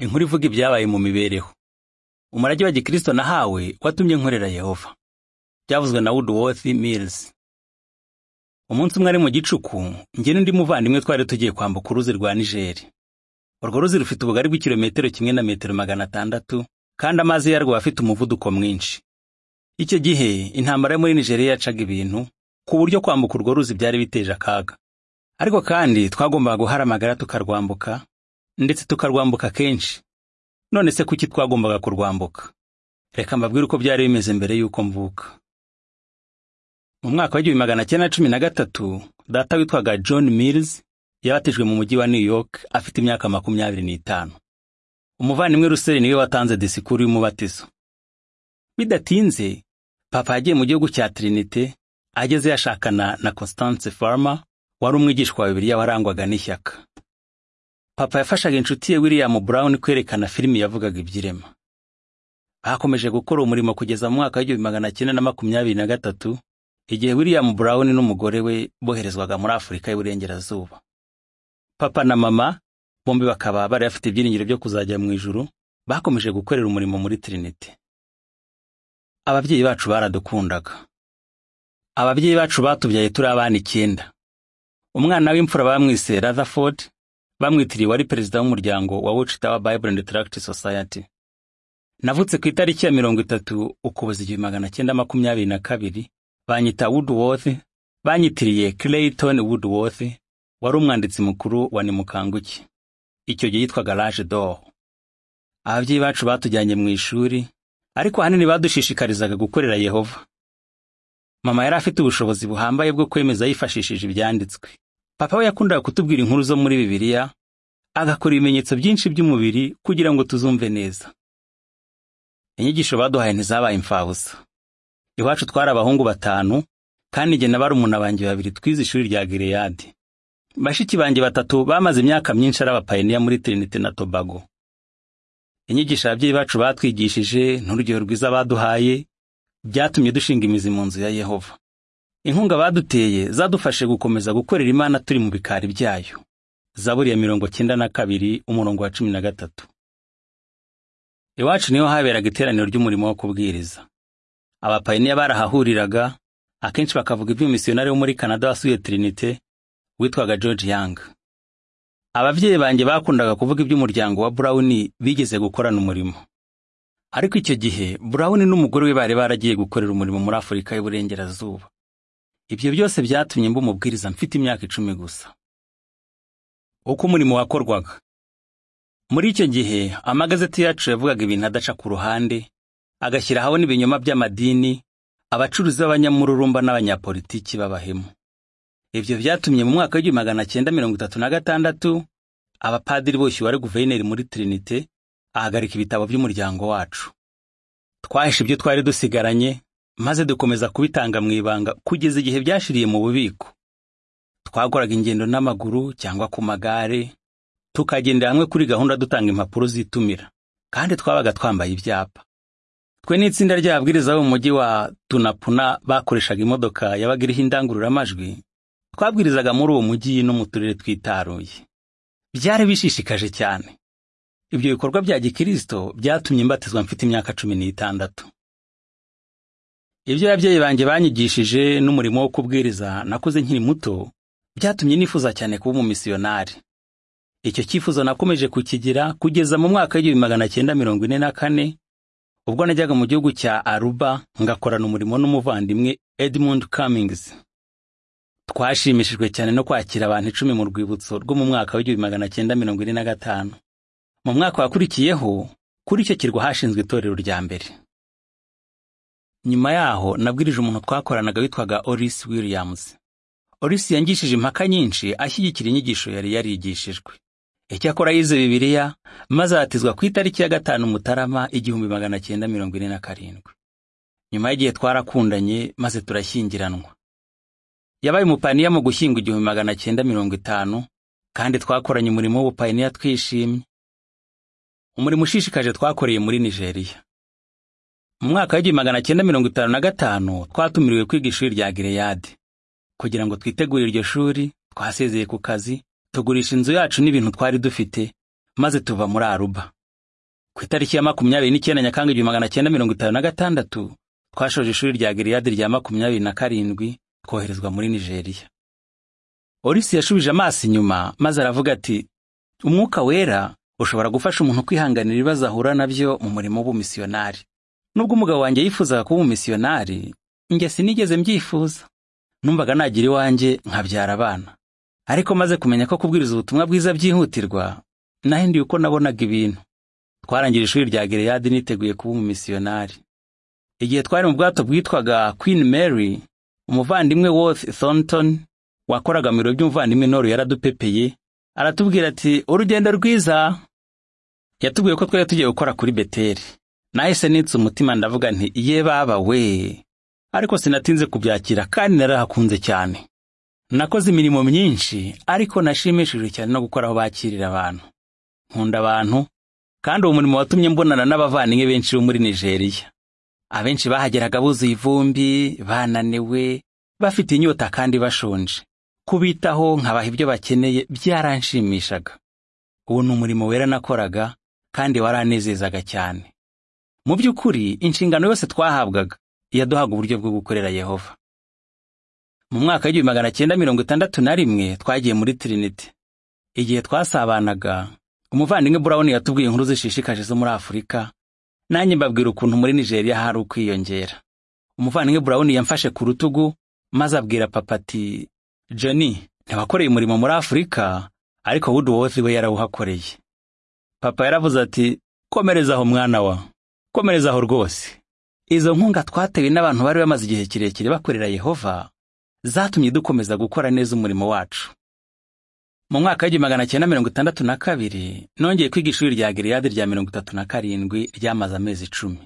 inkuru ivuga ibyabaye mu mibereho umurage wa gikristo nahawe watumye nkorera yehova byavuzwe na woodworth mills umunsi umwe ari mu gicuku njye n'undi muvandimwe twari tugiye kwambuka uruzi rwa nigeri urwo ruzi rufite ubugari bw'ikilometero kimwe na metero magana atandatu kandi amazi yarwo afite umuvuduko mwinshi icyo gihe intambara yo muri nigeriya yacaga ibintu ku buryo kwambuka urwo ruzi byari biteje akaga ariko kandi twagombaga guhara amagara tukarwambuka ndetse tukarwambuka kenshi none se kuki twagombaga kurwambuka reka mbabwire uko byari bimeze mbere y'uko mvuka mu mwaka w'igihumbi magana cyenda na cumi na gatatu data witwaga john mills yabatijwe mu mujyi wa new york afite imyaka makumyabiri n'itanu umuvandimwe ruseri niwe watanze disikuru y'umubatizo bidatinze papa yagiye mu gihugu cya trinite ageze yashakana na constance farmer wari umwigishwa wa bibiliya warangwaga n'ishyaka papa yafashaga inshuti ye william brown kwerekana filimi yavugaga iby'irema bakomeje gukora umurimo kugeza mu mwaka w'igihumbi magana cyenda na makumyabiri na gatatu igihe william brown n'umugore we boherezwaga muri afurika y'uburengerazuba papa na mama bombi bakaba bari bafite ibyiringiro byo kuzajya mu ijuru bakomeje gukorera umurimo muri trinite ababyeyi bacu baradukundaga ababyeyi bacu batubyaye turi abana icyenda umwana w'imfura bamwise rutherford bamwitiriye wari perezida w'umuryango wa Watchtower Bible and Tract Society. Navutse ku itariki ya mirongo itatu Ukuboza igihumbi magana cyenda makumyabiri na kabiri, banyita Woodworth, banyitiriye Clayton Woodworth, wari umwanditsi mukuru wa Nimukanguki. Icyo gihe yitwaga Rage d'Or. Ababyeyi bacu batujyanye mu ishuri, ariko ahanini badushishikarizaga gukorera Yehova. Mama yari afite ubushobozi buhambaye bwo kwemeza yifashishije ibyanditswe. papa we yakundaga kutubwira inkuru zo muri bibiliya agakora ibimenyetso byinshi by'umubiri kugira ngo tuzumve neza inyigisho baduhaye ntizabaye imfabusa iwacu twari abahungu batanu kandi njye na barumuna banjye babiri twize ishuri rya gireyadi bashiki banjye batatu bamaze imyaka myinshi ari abapayiniya muri trinite na tobago inyigisho ababyeyi bacu batwigishije n'urugero rwiza baduhaye byatumye dushinga imizi mu nzu ya yehova inkunga baduteye zadufashe gukomeza gukorera imana turi mu bikari byayo zaburi ya mirongo cyenda na kabiri umurongo wa cumi na gatatu iwacu niho haberaga iteraniro ry'umurimo wo kubwiriza abapayiniya barahahuriraga akenshi bakavuga iby'umusiyonari wo muri kanada wasuye trinite witwaga george young ababyeyi banjye bakundaga kuvuga iby'umuryango wa burawuni bigeze gukorana umurimo ariko icyo gihe burawuni n'umugore we bari baragiye gukorera umurimo muri afurika y'uburengerazuba ibyo byose byatumye mba umubwiriza mfite imyaka icumi gusa uko umurimo wakorwaga muri icyo gihe amagazeti yacu yavugaga ibintu adaca ku ruhande agashyiraho n'ibinyoma by'amadini abacuruzi b'abanyamururumba n'abanyapolitiki b'abahemu ibyo byatumye mu mwaka w'igihumbi magana cyenda mirongo itatu na gatandatu abapadiri boshyuwe ari guverineri muri trinite ahagarika ibitabo by'umuryango wacu twahishe ibyo twari dusigaranye maze dukomeza kubitanga mu ibanga kugeza igihe byashiriye mu bubiko twakoraga ingendo n'amaguru cyangwa ku magare tukagendera hamwe kuri gahunda dutanga impapuro zitumira kandi twabaga twambaye ibyapa twe n'itsinda ry'ababwiriza bo mu mujyi wa tunapuna bakoreshaga imodoka yabaga iriho indangururamajwi twabwirizaga muri uwo mujyi no mu turere twitaruye byari bishishikaje cyane ibyo bikorwa bya gikirisito byatumye mbatizwa mfite imyaka cumi n'itandatu ibyo ababyeyi banjye banyigishije n'umurimo wo kubwiriza nakoze nkiri muto byatumye nifuza cyane kuba umumisiyonari icyo cyifuzo nakomeje kukigira kugeza mu mwaka w'igihumbi magana cyenda mirongo ine na kane ubwo najyaga mu gihugu cya aruba ngakorana umurimo n'umuvandimwe edmund cummings twashimishijwe cyane no kwakira abantu icumi mu rwibutso rwo mu mwaka w'igihumbi magana cyenda mirongo ine na gatanu mu mwaka wakurikiyeho kuri icyo kirwa hashinzwe itorero rya mbere nyuma yaho nabwirije umuntu twakoranaga witwaga Oris Williams Oris yangishije impaka nyinshi ashyigikira inyigisho yari yarigishijwe icyakora yize bibiliya maze aratizwa ku itariki ya gatanu mutarama igihumbi magana cyenda mirongo ine na karindwi nyuma y'igihe twarakundanye maze turashyingiranwa yabaye umupaniya mu gushyinga igihumbi magana cyenda mirongo itanu kandi twakoranye umurimo w'ubupaniya twishimye umurimo ushishikaje twakoreye muri nigeriya mu mwaka w'igihumbi magana cyenda mirongo itanu na gatanu twatumiriwe kwiga ishuri rya gireyade kugira ngo twitegure iryo shuri twasezeye ku kazi tugurisha inzu yacu n'ibintu twari dufite maze tuva muri aruba ku itariki ya makumyabiri n'icyenda nyakanga igihumbi magana cyenda mirongo itanu na gatandatu twashoje ishuri rya giriyadi rya makumyabiri na karindwi twoherezwa muri nigeriya orisi yashubije amaso inyuma maze aravuga ati umwuka wera ushobora gufasha umuntu kwihanganira ibibazo ahura nabyo mu murimo w'ubumisiyonari nubwo umugabo wanjye yifuzaga kuba umumisiyonari njye sinigeze mbyifuza numvaga nagira iwanjye nkabyara abana ariko maze kumenya ko kubwiriza ubutumwa bwiza byihutirwa nahinduye uko nabonaga ibintu twarangije ishuri rya gereyadi niteguye kuba umumisiyonari igihe twari mu bwato bwitwaga queen mary umuvandimwe worth thornton wakoraga mu biro by'umuvandimwe noru yaradupepeye aratubwira ati urugendo rwiza yatubwiye ko twari tugiye gukora kuri beteri nahise nitse umutima ndavuga nti iye baba we ariko sinatinze kubyakira kandi narahakunze cyane nakoze imirimo myinshi ariko nashimishijwe cyane no gukora aho bakirira abantu nkunda abantu kandi uwo murimo watumye mbonana n'abavandimwe benshi bo muri nigeriya abenshi bahageraga buzuye ivumbi bananiwe bafite inyota kandi bashonje kubitaho nkabaha ibyo bakeneye byaranshimishaga uwo ni umurimo wera nakoraga kandi waranezezaga cyane mu by'ukuri inshingano yose twahabwaga yaduhaga uburyo bwo gukorera yehova mu mwaka w'igihumbi magana cyenda mirongo itandatu na rimwe twagiye muri tirinite igihe twasabanaga umuvandimwe burawuni yatubwiye inkuru zishishikaje zo muri afurika nanjye mbabwira ukuntu muri nigeriya hari ukwiyongera umuvandimwe burawuni yamfashe ku rutugu maze abwira papa ati johnny ntiwakoreye umurimo muri afurika ariko woodworth we yarawuhakoreye papa yaravuze ati komereza aho mwana wa komereza aho rwose izo nkunga twatewe n'abantu bari bamaze igihe kirekire bakorera yehova zatumye dukomeza gukora neza umurimo wacu mu mwaka w'igihumbi magana cyenda mirongo itandatu na kabiri nongeye kwiga ishuri rya giriyadi rya mirongo itatu na karindwi ryamaze amezi icumi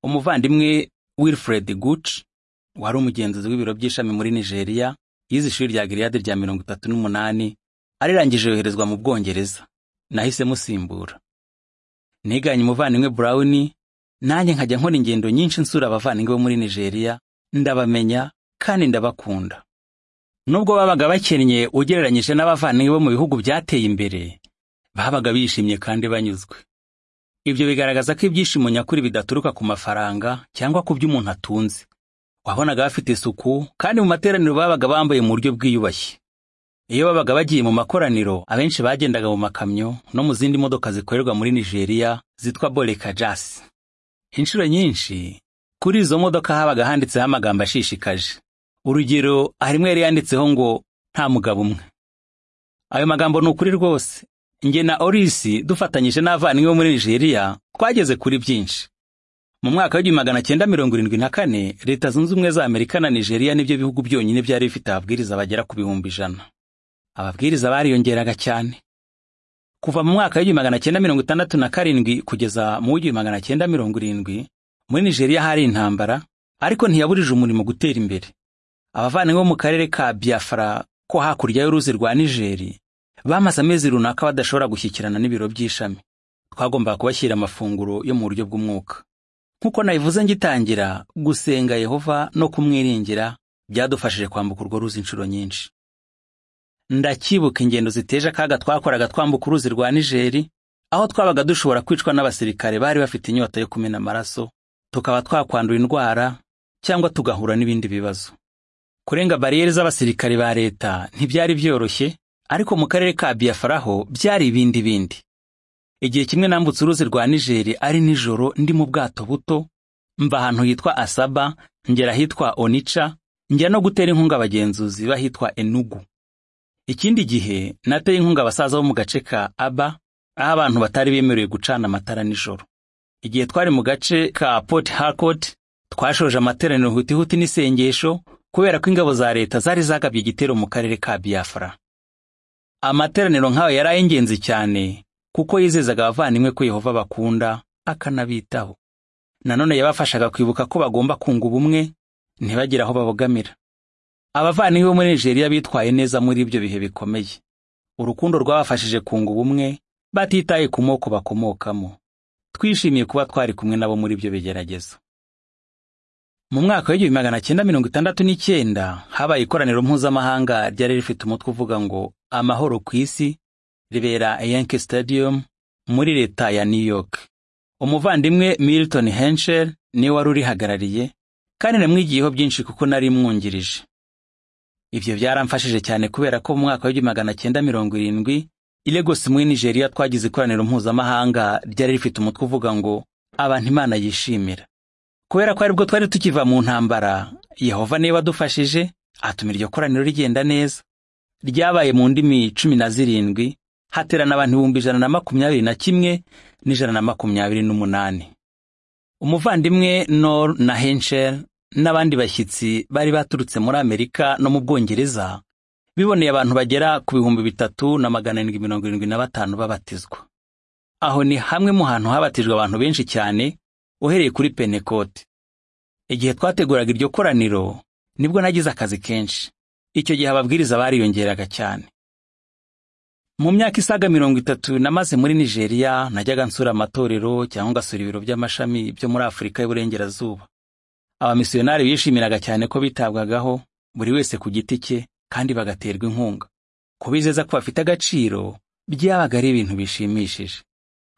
umuvandimwe wilfred guch wari umugenzuzi w'ibiro by'ishami muri nigeriya yize ishuri rya giriyadi rya mirongo itatu n'umunani arirangije yoherezwa mu bwongereza nahise musimbura niganye umuvandimwe burawuni nanjye nkajya nkora ingendo nyinshi nsura abavandimwe bo muri nigeriya ndabamenya kandi ndabakunda nubwo babaga bakennye ugereranyije n'abavandimwe bo mu bihugu byateye imbere babaga bishimye kandi banyuzwe ibyo bigaragaza ko ibyishimo nyakuri bidaturuka ku mafaranga cyangwa ku byo umuntu atunze wabonaga bafite isuku kandi mu materaniro babaga bambaye mu buryo bwiyubashye iyo babaga bagiye mu makoraniro abenshi bagendaga mu makamyo no mu zindi modoka zikorerwa muri nigeriya zitwa boreka jasi inshuro nyinshi kuri izo modoka habaga handitseho amagambo ashishikaje urugero harimo yari yanditseho ngo nta mugabo umwe ayo magambo ni ukuri rwose nge na orisi dufatanyije n'abavandimwe bo muri nigeriya twageze kuri byinshi mu mwaka w'igihumbi magana cyenda mirongo irindwi na kane leta zunze ubumwe za amerika na nigeriya nibyo bihugu byonyine byari bifite ababwiriza bagera ku bihumbi ijana ababwiriza bariyongeraga cyane kuva mu mwaka w'igihumbi magana cyenda mirongo itandatu na karindwi kugeza mu w'igihumbi magana cyenda mirongo irindwi muri nigeriya hari intambara ariko ntiyabujije umurimo gutera imbere abavandimwe bo mu karere ka biafra ko hakurya y'uruzi rwa nigeri bamaze amezi runaka badashobora gushyikirana n'ibiro by'ishami twagombaga kubashyira amafunguro yo mu buryo bw'umwuka nk'uko nabivuze ngitangira gusenga yehova no kumwiringira byadufashije kwambuka urwo ruzi inshuro nyinshi ndakibuka ingendo ziteje akaga twakoraga twambuka uruzi rwa nigeri aho twabaga dushobora kwicwa n'abasirikare bari bafite inyota yo kumena amaraso tukaba twakwandura indwara cyangwa tugahura n'ibindi bibazo kurenga bariyeri z'abasirikare ba leta ntibyari byoroshye ariko mu karere ka biyafaraho byari ibindi bindi igihe kimwe nambutse uruzi rwa nigeri ari nijoro ndi mu bwato buto mva ahantu hitwa asaba ngera ahitwa onica njya no gutera inkunga abagenzuzi bahitwa enugu ikindi gihe nateye inkunga abasaza bo mu gace ka aba aho abantu batari bemerewe gucana amatara nijoro igihe twari mu gace ka port harcourt twashoje amateraniro hutihuti n'isengesho kubera ko ingabo za leta zari zagabye igitero mu karere ka biafra amateraniro nk'ayo yari ay'ingenzi cyane kuko yizezaga abavandimwe ko yehova bakunda akanabitaho nanone yabafashaga kwibuka ko bagomba kunga ubumwe ntibagire aho babogamira abavandimwe bo muri nigeriya bitwaye neza muri ibyo bihe bikomeye urukundo rwabafashije kunga ubumwe batitaye ku moko bakomokamo twishimiye kuba twari kumwe nabo muri ibyo bigeragezo mu mwaka w'igihumbi magana cyenda mirongo itandatu n'icyenda habaye ikoraniro mpuzamahanga ryari rifite umutwe uvuga ngo amahoro ku isi ribera yanke stadium muri leta ya new york umuvandimwe milton henshel niwe wari urihagarariye kandi namwigiyeho byinshi kuko nari mwungirije ibyo byaramfashije cyane kubera ko mu mwaka w'igihumbi magana cyenda mirongo irindwi i Lagos muri nigeria twagize ikoraniro mpuzamahanga ryari rifite umutwe uvuga ngo abantu imana yishimira kubera ko aribwo twari tukiva mu ntambara yehova niba adufashije atuma iryo koraniro rigenda neza ryabaye mu ndimi cumi na zirindwi haterana abantu ibihumbi ijana na makumyabiri na kimwe n'ijana na makumyabiri n'umunani umuvandimwe nor na henshel n'abandi bashyitsi bari baturutse muri amerika no mu bwongereza biboneye abantu bagera ku bihumbi bitatu na magana arindwi mirongo irindwi na batanu babatizwa aho ni hamwe mu hantu habatijwe abantu benshi cyane uhereye kuri penekote igihe twateguraga iryo koraniro nibwo nagize akazi kenshi icyo gihe ababwiriza bariyongeraga cyane mu myaka isaga mirongo itatu namaze muri nigeria najyaga nsura amatorero cyangwa ngasura ibiro by'amashami byo muri afurika y'uburengerazuba abamisiyonari bishimiraga cyane ko bitabwagaho buri wese ku giti cye kandi bagaterwa inkunga kubizeza ko bafite agaciro byabaga ari ibintu bishimishije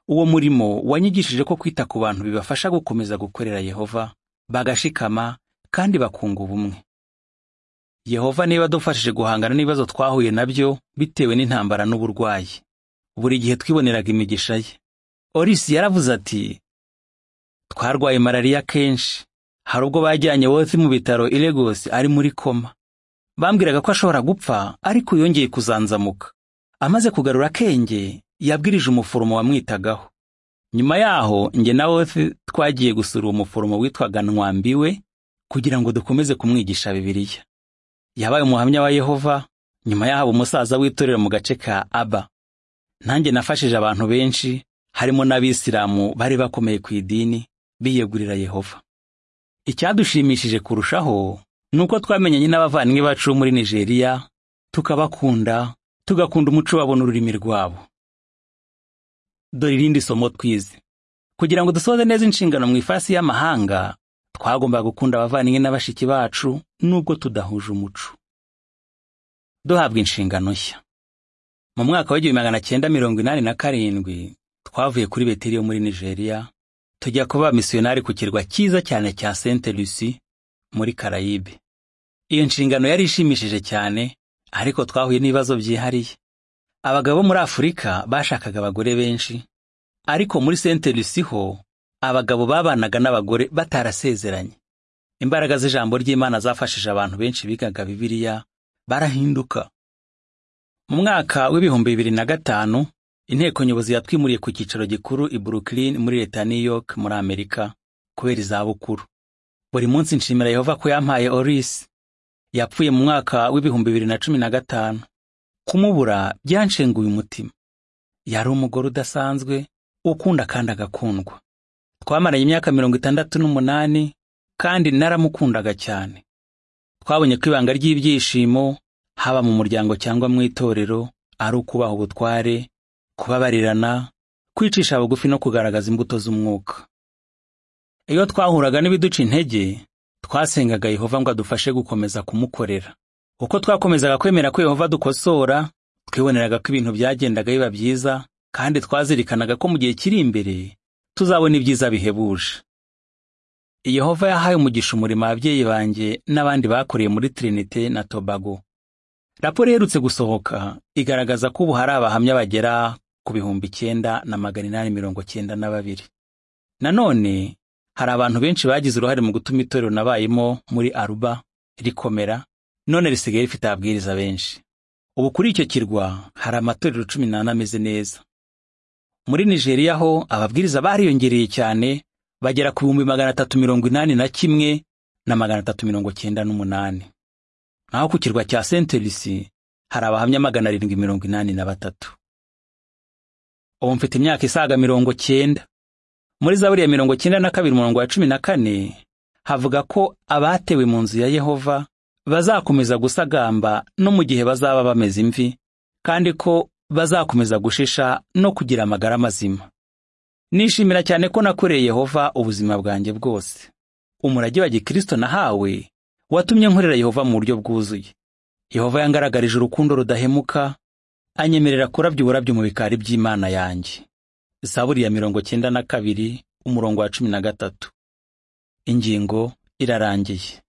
uwo murimo wanyigishije ko kwita ku bantu bibafasha gukomeza gukorera yehova bagashikama kandi bakunga ubumwe yehova niba adufashije guhangana n'ibibazo twahuye nabyo bitewe n'intambara n'uburwayi buri gihe twiboneraga imigisha ye orisi yaravuze ati twarwaye malariya kenshi hari ubwo bajyanye wose mu bitaro i Lagos ari muri koma bambwiraga ko ashobora gupfa ariko yongeye kuzanzamuka amaze kugarura akenge yabwirije umuforomo wamwitagaho nyuma yaho njye na wose twagiye gusura uwo muforomo witwaga Ntwambiwe kugira ngo dukomeze kumwigisha bibiliya yabaye umuhamya wa yehova nyuma yaho umusaza w'itorero mu gace ka aba nanjye nafashije abantu benshi harimo n'abisilamu bari bakomeye ku idini biyegurira yehova icyadushimishije kurushaho ni uko twamenyanye n'abavandimwe bacu muri nigeria tukabakunda tugakunda umuco wabo n'ururimi rwabo dore irindi somo twize kugira ngo dusoze neza inshingano mu ifasi y'amahanga twagombaga gukunda abavandimwe na bashiki bacu nubwo tudahuje umuco duhabwa inshingano nshya mu mwaka w'igihumbi magana cyenda mirongo inani na karindwi twavuye kuri betiriyo muri nigeria tujya kuba misiyonari ku kirwa cyiza cyane cya sente lusi muri karayibe iyo nshingano yari ishimishije cyane ariko twahuye n'ibibazo byihariye abagabo bo muri afurika bashakaga abagore benshi ariko muri sente lusi ho abagabo babanaga n'abagore batarasezeranye imbaraga z'ijambo ry'imana zafashije abantu benshi bigaga bibiliya barahinduka mu mwaka w'ibihumbi bibiri na gatanu inteko nyobozi yatwimuriye ku cyicaro gikuru i brooklyn muri leta ya new york muri amerika kubera izabukuru buri munsi nshimira yehova ko yampaye orisi yapfuye mu mwaka w'ibihumbi bibiri na cumi na gatanu kumubura byanshenguye umutima yari umugore udasanzwe ukunda kandi agakundwa twamaranye imyaka mirongo itandatu n'umunani kandi naramukundaga cyane twabonye ko ibanga ry'ibyishimo haba mu muryango cyangwa mu itorero ari ukubaha ubutware kubabarirana kwicisha bugufi no kugaragaza imbuto z'umwuka iyo twahuraga n'ibiduca intege twasengaga yehova ngo adufashe gukomeza kumukorera uko twakomezaga kwemera ko yehova dukosora twiboneraga ko ibintu byagendaga biba byiza kandi twazirikanaga ko mu gihe kiri imbere tuzabona ibyiza bihebuje yehova yahaye umugisha umurimo ababyeyi banjye n'abandi bakoreye muri trinite na tobago raporo iherutse gusohoka igaragaza ko ubu hari abahamya bagera ku bihumbi icyenda na magana inani mirongo cyenda na babiri nanone hari abantu benshi bagize uruhare mu gutuma itorero nabayemo muri aruba rikomera none risigaye rifite ababwiriza benshi ubu kuri icyo kirwa hari amatorero cumi n'ane ameze neza muri nigeria ho ababwiriza bariyongereye cyane bagera ku bihumbi magana atatu mirongo inani na kimwe na magana atatu mirongo cyenda n'umunani naho ku kirwa cya sentelisi hari abahamya magana arindwi mirongo inani na batatu ubu mfite imyaka isaga mirongo cyenda muri zaburi ya mirongo cyenda na kabiri umurongo wa cumi na kane havuga ko abatewe mu nzu ya yehova bazakomeza gusagamba no mu gihe bazaba bameze imvi kandi ko bazakomeza gushisha no kugira amagara mazima nishimira cyane ko nakoreye yehova ubuzima bwanjye bwose umurage wa gikirisito nahawe watumye nkorera yehova mu buryo bwuzuye yehova yangaragarije urukundo rudahemuka anyemerera kurabya uburabyo mu bikari by'imana yanjye zaburi ya mirongo cyenda na kabiri umurongo wa cumi na gatatu ingingo irarangiye